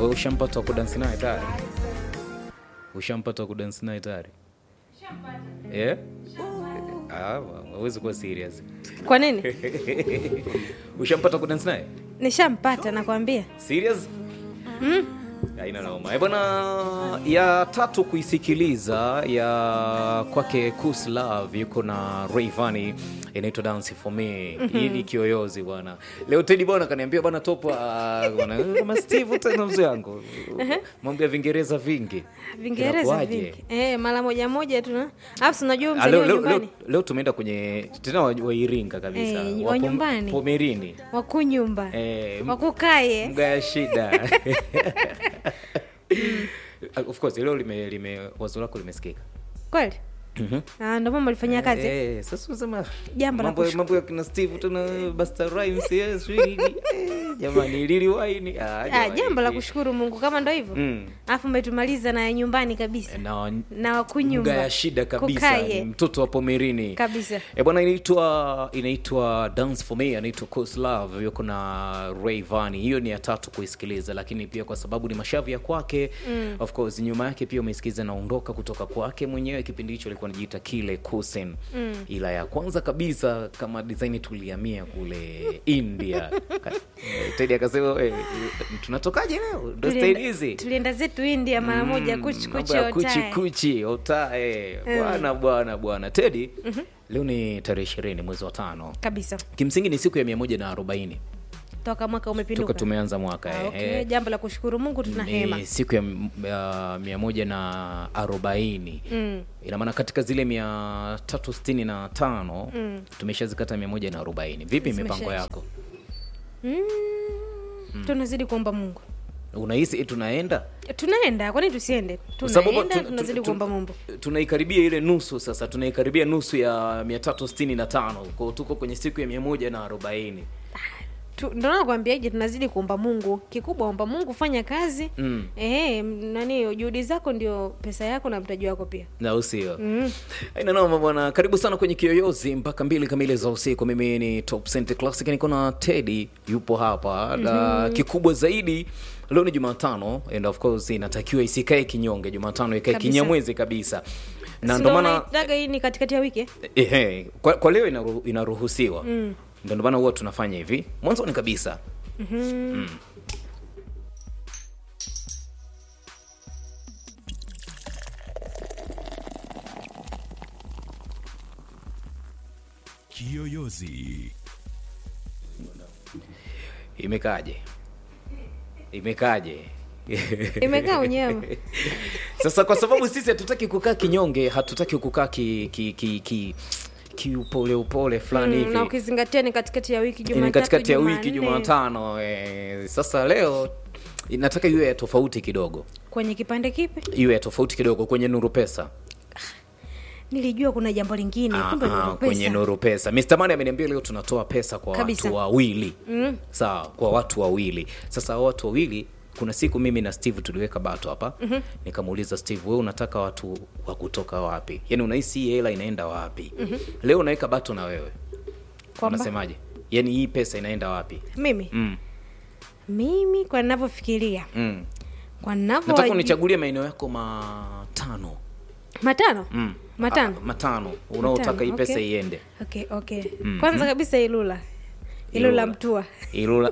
Wewe ushampata wa kudansi naye tayari? Ushampata wa kudansi naye tayari? Yeah? Ah, hawezi kuwa serious. Kwa nini? Ushampata wa kudansi naye? Nishampata nakwambia. Serious? Haina noma. Eh, bwana ya tatu kuisikiliza ya kwake Kus Love yuko na Rayvanny inaitwa Dance for Me. Hii ni kiyoyozi bwana. Leo Teddy bwana kaniambia bwana top ah, bwana kama Steve tena mzee wangu. Mambo ya Vingereza vingi. Vingereza Inakuwaje? vingi. Eh, mara moja moja tuna. Alafu si unajua Ah, mzee leo, wa leo, leo, nyumbani. leo tumeenda kwenye tena wa, wa Iringa kabisa. Eh, wa Pom- nyumbani. Pomerini. Wakunyumba. Eh, m- Wakukaye. mga ya shida of course leo lime, lime wazo lako limesikika Kweli? Ah, ndio mama alifanyia kazi. Eh, sasa unasema Jambo la mambo kushukuru. mambo ya kina Steve tena Busta Rhymes yes really eh, jamani lili wine ah, Ah, jamani. jambo la kushukuru Mungu kama ndo hivyo. Mm. Alafu umetumaliza na ya nyumbani kabisa. na Na mga wakunyumba. ya shida kabisa Kukaye. ni mtoto wa Pomerini Kabisa. E bwana, inaitwa inaitwa Dance for Me, anaitwa Coast Love, yuko na Rayvanny. Hiyo ni ya tatu kuisikiliza, lakini pia kwa sababu ni mashavu ya kwake mm. of course nyuma yake pia umesikiliza naondoka kutoka kwake mwenyewe. Kipindi hicho alikuwa anajiita Kile Kusen mm. ila ya kwanza kabisa kama design tulihamia kule India Ka- eh, Teddy akasema eh, tunatokaje leo, ndo Tulienda- style hizi Tulienda zetu India mara moja kuchi mambo kuchi ya kuchi otae. kuchi otae bwana bwana bwana Teddy leo ni tarehe ishirini mwezi wa tano Kabisa. kimsingi ni siku ya mia moja na arobaini Toka mwaka umepinduka. toka tumeanza mwaka Ah, eh, okay. eh. Jambo la kushukuru Mungu tuna hema. ni siku ya m- ya mia moja na arobaini Mm. ina maana katika zile mia tatu sitini na tano tumeshazikata mia moja na arobaini vipi mipango Zimeshaisha. yako Mm. Tunazidi kuomba Mungu. unahisi eh, tunaenda Tunaenda, kwani tusiende? Kwa sababu Tunaenda, tu- tunazidi tu- kuomba tu- Mungu. tunaikaribia ile nusu sasa tunaikaribia nusu ya mia tatu sitini na tano kwao tuko kwenye siku ya mia moja na arobaini Tu- Ndio nakwambiaje, tunazidi kuomba Mungu. Kikubwa omba Mungu, fanya kazi. Mm. Ehe, m- nani juhudi zako ndio pesa yako na mtaji wako pia. na usio aina noma bwana karibu sana kwenye kiyoyozi mpaka mbili kamili za usiku mimi ni top Cent classic niko na teddy yupo hapa na kikubwa zaidi leo ni jumatano and of course inatakiwa isikae kinyonge jumatano ikae Kabisa. kinyamwezi kabisa na Si ndo ndio maana unaitaga hii ni katikati ya wiki? eh? ehe, kwa, kwa leo inaru, inaruhusiwa mm. ndo maana huwa tunafanya hivi mwanzoni kabisa Kiyoyozi. imekaje imekaje Imekaa unyama. sasa kwa sababu sisi hatutaki kukaa kinyonge hatutaki kukaa ki, ki, ki, ki, kiupole upole fulani Mm, hivi na ukizingatia ni katikati ya wiki ni Jumatatu, katikati ya wiki Jumanne. jumatano eh, sasa leo nataka iwe ya tofauti kidogo Kwenye kipande kipi? iwe ya tofauti kidogo kwenye nuru pesa Nilijua kuna jambo lingine, Ah, kumbe ah, ndio kwenye pesa. nuru pesa Mr. Mani ameniambia leo tunatoa pesa kwa Kabisa. watu wawili mm. sawa kwa watu wawili sasa hao watu wawili kuna siku mimi na steve tuliweka bato hapa mm-hmm. nikamuuliza steve wewe unataka watu wa kutoka wapi yaani unahisi hii hela inaenda wapi mm-hmm. leo unaweka bato na wewe Kwamba? unasemaje yaani hii pesa inaenda wapi Mimi mm. mimi kwa ninavyofikiria, Mm. kwa ninavyo nataka unichagulie maeneo yako matano matano mm. matano ah, matano unaotaka Matano, hii pesa okay. iende okay okay kwanza kabisa ilula ilula Ilula. mtua Ilula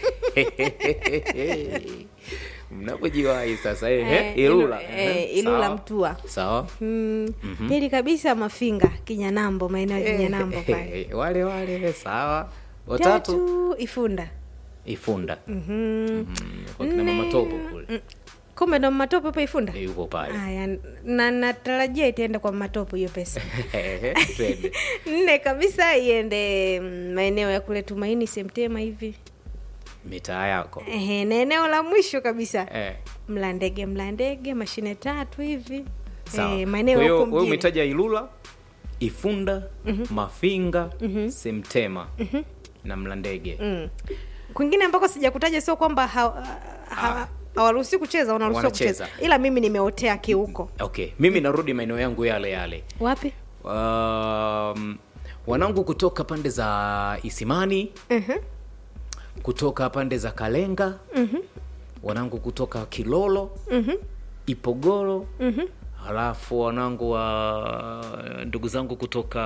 mnapojiwahi sasa eh, Eh, eh, Ilula Ilu- eh, eh, Ilula sawa. Mtua. sawa mm, pili kabisa mafinga kinyanambo maeneo ya kinyanambo pale Eh, wale wale sawa watatu tatu ifunda Ifunda Mhm. Mm, kwa kina mama topo kule Mm, kumbe ndo matopo hapo ifunda Eh, yupo pale haya na natarajia itaenda kwa matopo hiyo pesa Twende. nne kabisa iende mm, maeneo ya kule tumaini semtema hivi mitaa yako Ehe, na eneo la mwisho kabisa eh. mlandege mlandege mashine tatu hivi sawa Eh, kwa maeneo hiyo huko wewe mjini umetaja Ilula Ifunda Mafinga Semtema na Mlandege Mm. kwingine ambako sijakutaja sio kwamba ha- ha- hawaruhusi kucheza wanaruhusiwa Wanacheza. kucheza ila mimi nimeotea kiuko okay mimi narudi maeneo yangu yale yale wapi um, wanangu kutoka pande za Isimani Mhm. kutoka pande za Kalenga wanangu kutoka kilolo Mhm. ipogoro Mhm. halafu wanangu wa ndugu zangu kutoka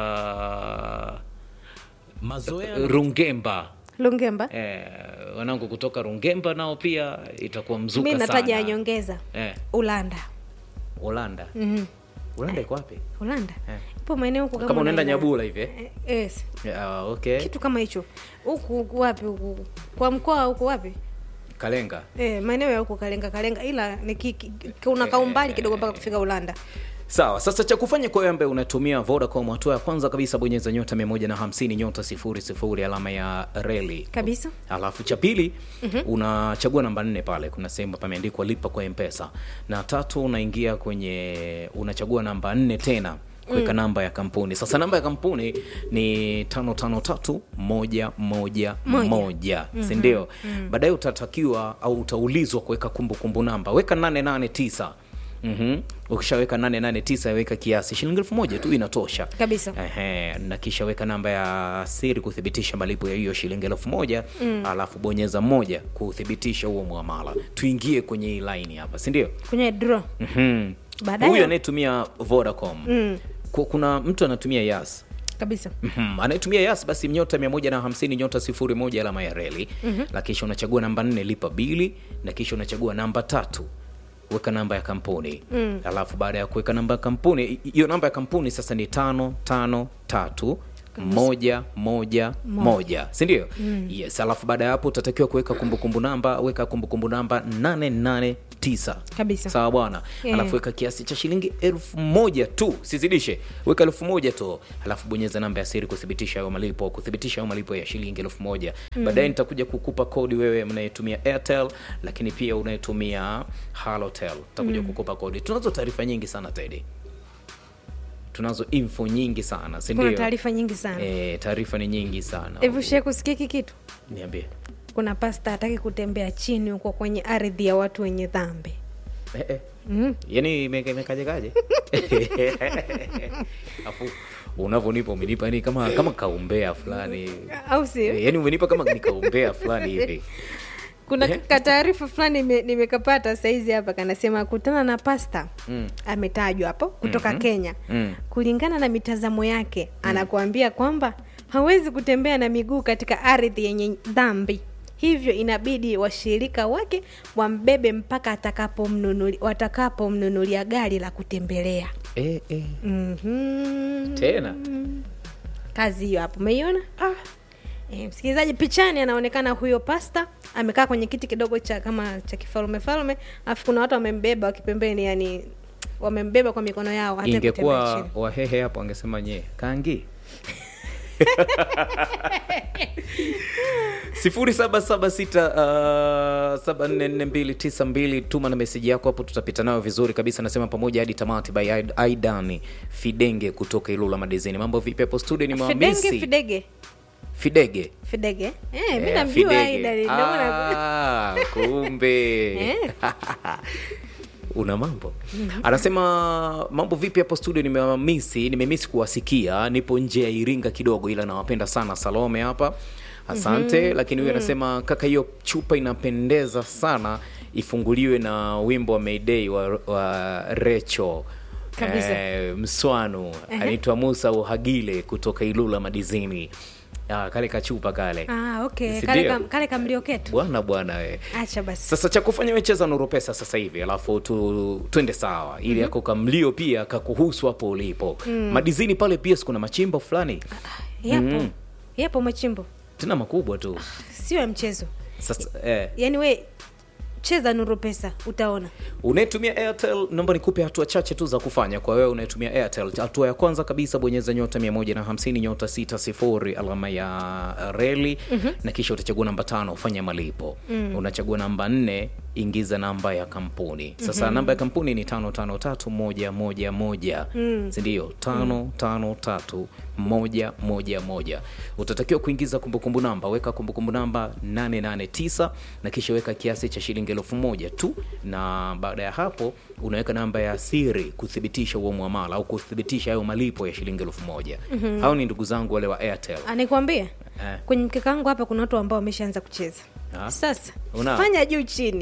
Mazoea rungemba lungemba eh, wanangu kutoka rungemba nao pia itakuwa mi mzuka nataja sana nyongeza eh, ulanda ulanda Mhm. ulanda iko wapi ulanda Eh. ipo maeneo huku kama unaenda unaenda- nyabula hivi eh? Eh, yes. Ah, okay kitu kama hicho huku huku wapi huku kwa mkoa huku wapi kalenga Eh, maeneo ya huku kalenga kalenga ila ni ki, ki, kuna kaumbali kidogo mpaka kufika ulanda sawa sasa cha kufanya kwa wewe ambaye unatumia vodacom hatua ya kwanza kabisa bonyeza nyota 150 nyota 00 alama ya reli kabisa alafu cha pili mm-hmm. unachagua namba nne pale kuna sehemu pameandikwa lipa kwa mpesa na tatu unaingia kwenye unachagua namba nne tena kuweka mm. namba ya kampuni sasa namba ya kampuni ni tano tano tatu moja moja Moja. moja sindio mm-hmm. baadaye utatakiwa au utaulizwa kuweka kumbukumbu namba weka nane nane tisa Mm-hmm. ukishaweka 889 weka kiasi shilingi elfu moja tu inatosha kabisa Ehe, na kisha weka namba ya siri kuthibitisha malipo ya hiyo shilingi elfu moja mm. alafu bonyeza moja kuthibitisha huo mwamala tuingie kwenye hii line hapa sindio kwenye draw mm-hmm. Baadaye- huyu anayetumia vodacom mm. Ku- kuna mtu anatumia yas kabisa Mhm. anayetumia yas basi nyota 150 nyota 01 alama ya reli mm-hmm. na kisha unachagua namba nne lipa bili na kisha unachagua namba tatu weka namba ya kampuni mm. alafu baada ya kuweka namba ya kampuni hi- hiyo namba ya kampuni sasa ni tano tano tatu moja moja moja sindio mm. yes alafu baada ya hapo utatakiwa kuweka kumbukumbu namba weka kumbukumbu namba 889 Kabisa. sawa bwana Yeah. alafu weka kiasi cha shilingi elfu moja tu sizidishe weka elfu moja tu alafu bonyeza namba ya siri kuthibitisha hayo malipo kuthibitisha hayo malipo ya shilingi elfu moja mm. baadaye nitakuja kukupa kodi wewe mnayetumia airtel lakini pia unayetumia halotel takuja mm. kukupa kodi tunazo taarifa nyingi sana tedi tunazo info nyingi sana kuna sindio taarifa nyingi sana e, taarifa ni nyingi sana hivi shie kusikia hiki kitu niambie kuna pasta hataki kutembea chini huko kwenye ardhi ya watu wenye dhambi eh, eh. mm. yani imeka- imekajekaje afu unavyonipa umenipa ni kama kama kaumbea fulani au sio Eh, yani umenipa kama ni kaumbea fulani hivi kuna Eh. kataarifa fulani nime- nimekapata saizi hapa kanasema kutana na pasta Mm. ametajwa hapo kutoka Mhm. kenya Mm. kulingana na mitazamo yake anakuambia kwamba hawezi kutembea na miguu katika ardhi yenye dhambi hivyo inabidi washirika wake wambebe mpaka atakapomnunuli- watakapomnunulia gari la kutembelea eh, eh. mm-hmm. tena kazi hiyo hapo umeiona E, msikilizaji pichani anaonekana huyo pasta amekaa kwenye kiti kidogo cha kama cha kifalume falume alafu kuna watu wamembeba wakipembeni yani wamembeba kwa mikono yao hata kutembea ingekuwa chini. wahehe hapo angesema nye kangi sifuri saba saba sita uh, saba nne nne mbili tisa mbili tuma na meseji yako hapo tutapita nayo vizuri kabisa nasema pamoja hadi tamati by Aid- aidan fidenge kutoka ilula madizini mambo vipi hapo studio ni fidenge mwamisi fidege fidege fidege eh, mi Eh, namjua Fidege. Aida, ndio maana- Ah, kumbe Eh. una mambo anasema mambo vipi hapo studio nimewamisi nimemisi kuwasikia nipo nje ya iringa kidogo ila nawapenda sana salome hapa asante mm-hmm. lakini huyu anasema kaka hiyo chupa inapendeza sana ifunguliwe na wimbo wa mayday wa, wa recho Kabisa. eh, mswanu anaitwa musa uhagile kutoka ilula madizini ah, kale kachupa kale ah, okay Si kale, ndio? kam, kale kamlioketu bwana bwana we acha basi sasa cha kufanya wecheza nuru pesa sasa hivi alafu tu, twende sawa ili yako kamlio pia kakuhusu hapo ulipo mm. madizini pale pia sikuna machimbo fulani yapo Mhm. yapo machimbo tena makubwa tu sio ya mchezo sasa eh, yaani we cheza nuru pesa utaona unayetumia airtel naomba nikupe hatua chache tu za kufanya kwa wewe unayetumia airtel hatua ya kwanza kabisa bonyeza nyota 150 nyota 60 alama ya reli mm-hmm. na kisha utachagua namba tano ufanya malipo mm. unachagua namba nne ingiza namba ya kampuni sasa mm-hmm. namba ya kampuni ni tano tano tatu moja moja moja mm. sindio tano mm. tano tatu moja moja moja utatakiwa kuingiza kumbukumbu namba weka kumbukumbu namba 889 na kisha weka kiasi cha shilingi elfu moja tu na baada ya hapo unaweka namba ya siri kuthibitisha huo mwamala au kuthibitisha hayo malipo ya shilingi elfu moja mm-hmm. hao ni ndugu zangu wale wa airtel anikwambia eh. kwenye mkeka wangu hapa kuna watu ambao wameshaanza kucheza Ah. sasa Una? fanya juu chini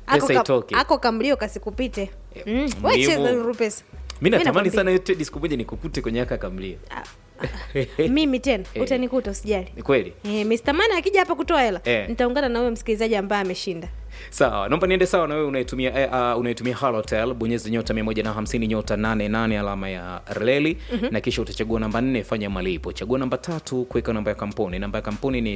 ako, pesa ka, itoke ako kamlio kasikupite mm. we muhimu. cheza Nuru pesa mi natamani nakwambia. sana yote siku moja nikukute kwenye aka kamlia mimi tena Eh. utanikuta usijali ni kweli Eh, Mr. Mana akija hapa kutoa hela Eh. nitaungana na huyo msikilizaji ambaye ameshinda sawa naomba niende sawa na wewe unaitumia eh, uh, unaitumia halotel bonyeza nyota 150 nyota 88 alama ya reli na kisha utachagua namba 4 fanya malipo chagua namba tatu kuweka namba ya kampuni namba ya kampuni ni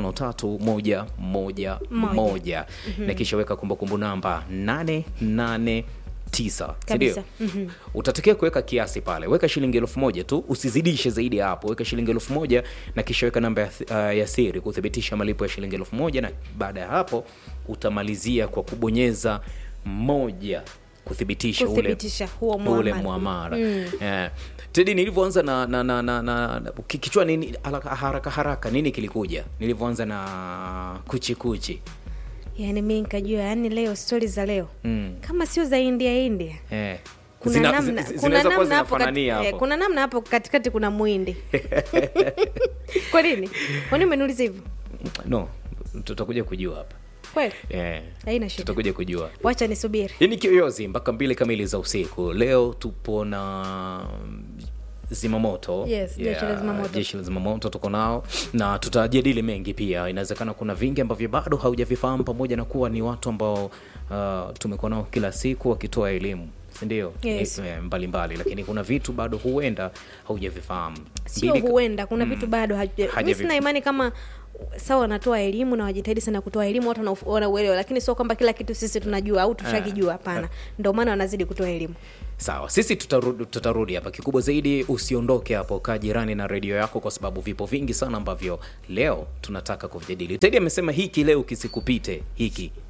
553111 na kisha weka kumbukumbu namba 889 sindio Kabisa. Mhm. utatakiwa kuweka kiasi pale weka shilingi elfu moja tu usizidishe zaidi ya hapo weka shilingi elfu moja na kisha weka namba ya, th- uh, ya siri kuthibitisha malipo ya shilingi elfu moja na baada ya hapo utamalizia kwa kubonyeza moja kuthibitisha, Kuthibitisha huo ule muamala. muamara Eh, tedi nilivyoanza na, na, na, na, na na- ki- kichwa nini haraka haraka, haraka nini kilikuja nilivyoanza na kuchikuchi yaani mi nikajua yaani leo stori za leo mm. kama sio za india india eh. kuna Zina- namna zi- kuna zinaweza kuwa namna hapo kati- zinafanania eh, hapo. kuna namna hapo katikati kuna mwindi kwa nini kwani umeniuliza hivyo no tutakuja kujua hapa kweli eh. haina shida tutakuja kujua wacha nisubiri hii ni kiyoyozi mpaka mbili kamili za usiku leo tupo na zimamoto Yes, jeshi la zimamoto. jeshi la zimamoto tuko nao na tutajadili mengi pia inawezekana kuna vingi ambavyo bado haujavifahamu pamoja na kuwa ni watu ambao uh, tumekuwa nao kila siku wakitoa elimu sindio Yes. Eh, mbalimbali lakini kuna vitu bado huenda haujavifahamu sio Mbili ka- huenda kuna vitu bado haja- mi Hajavi- sina imani kama sawa wanatoa elimu na wajitahidi sana kutoa elimu watu wanau- wanauelewa lakini sio kwamba kila kitu sisi tunajua au tushakijua hapana ndio maana wanazidi kutoa elimu sawa sisi tutarudi, tutarudi hapa kikubwa zaidi usiondoke hapo kaa jirani na redio yako kwa sababu vipo vingi sana ambavyo leo tunataka kuvijadili tedi amesema hiki leo kisikupite hiki